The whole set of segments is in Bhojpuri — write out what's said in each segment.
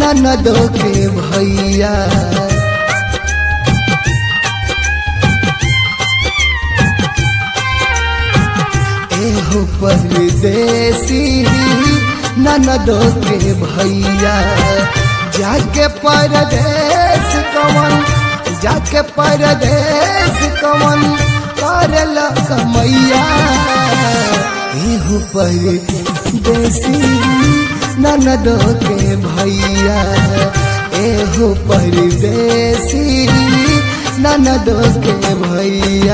ननदो के भैया एहो परदेसी ननदो के भैया जाके परदेश कवन जाके परदेश कवन करल कमैया एहो परदेसी ननदो के भैया एहो परदेसी ननदो के भैया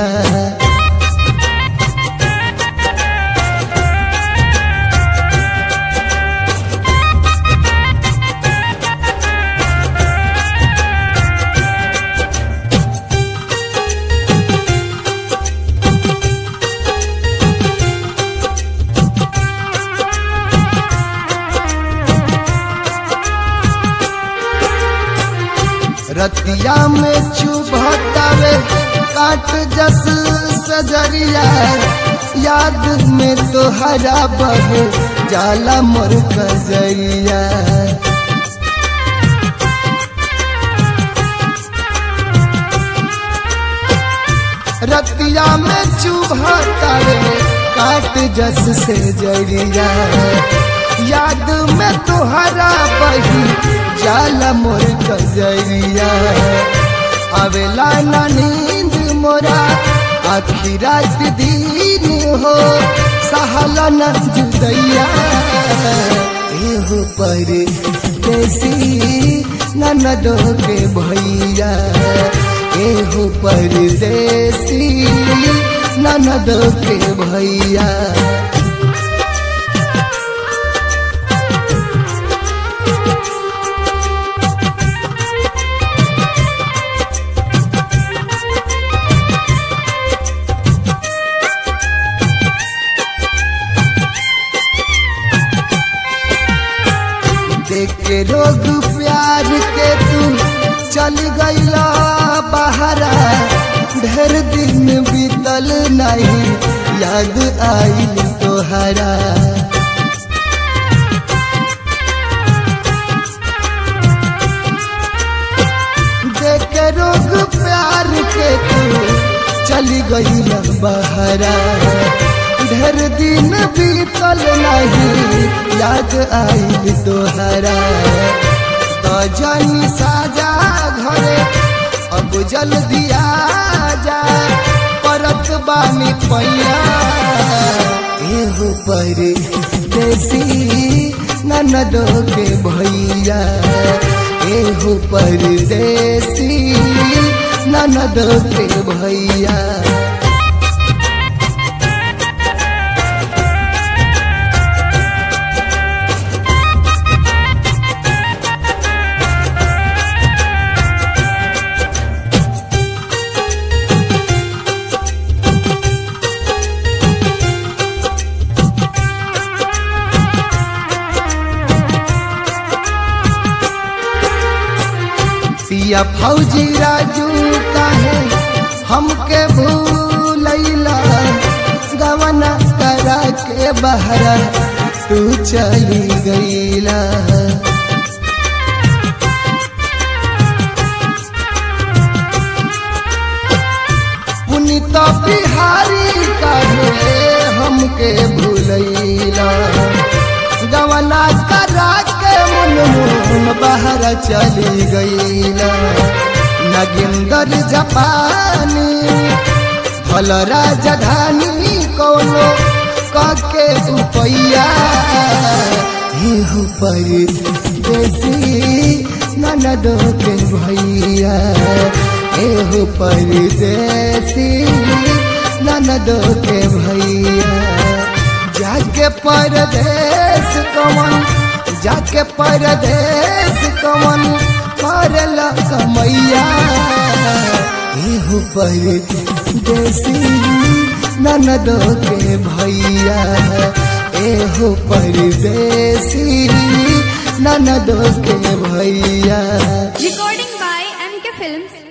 रतिया में चुभतावे काट जस सजरिया याद में तो हरा बह जाला मोर कजरिया रतिया में चुभतावे काट जस से जरिया याद में तुहरा बही जाला मोर कजरिया आवेला ना नींद मोरा आखी रात दिन हो सहाला न जुदैया एहो पर देसी ननदो के भैया एहो परदेसी ननदो के भैया देख के रोग प्यार के तू चल गईला बहरा ढेर दिन बीतल नहीं याद आइल तोहरा देख के रोग प्यार के तू चल गईला बहरा ढेर दिन बीतल नहीं याद आइल तोहरा तो जानी साजा घरे अब जल्दी आ जा परत बानी पैया एहो पर देसी ननदो के भैया एहो पर देसी ननदो के भैया पिया फौजी राजू काहे हमके भूलैला गवना करा के बहरा तू चली गईला पुनित बिहारी काहे हमके भूलैला गवना करा के मन मुन बाहर चली गईला नगिंदर जापानी भल राजधानी कोनो कके उपैया पर देसी ननदो के भैया एहो परदेसी ननदो के भैया जाके परदेश कवन जाके परदेश कवन करल कमैया एहो परदेसी ननदो के भैया एहो परदेसी ननदो के भैया Recording by MK Films,